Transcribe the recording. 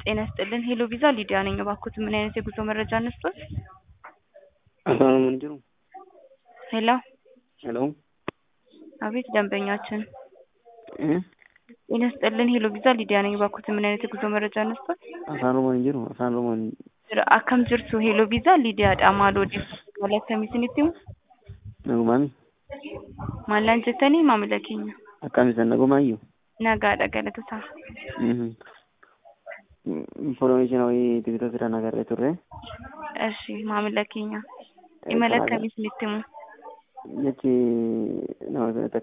ጤና ይስጥልን ሄሎ ቪዛ ሊዲያ ነኝ። እባክዎት ምን አይነት የጉዞ መረጃ እንስጥዎት? አፋን ምን ጅሩ ሄሎ ሄሎ አቤት ደንበኛችን እ ጤና ይስጥልን ሄሎ ቪዛ ሊዲያ ነኝ። እባክዎት ምን አይነት የጉዞ መረጃ እንስጥዎት? አፋን ኦሮሞ ምን ጅሩ አፋን ኦሮሞ akkam jirtu heloo viizaa liidiyaadha maal odeeffannoo maal akkamiisinitti himu nagumaami maallaan jettanii maamila keenya akkam isan nagumaayyuu nagaadha galatoota ኢንፎርሜሽን ወይ ቲክቶክ ስራ ነገር turre እሺ maamila keenya imala akkamiisinitti himu jechi nama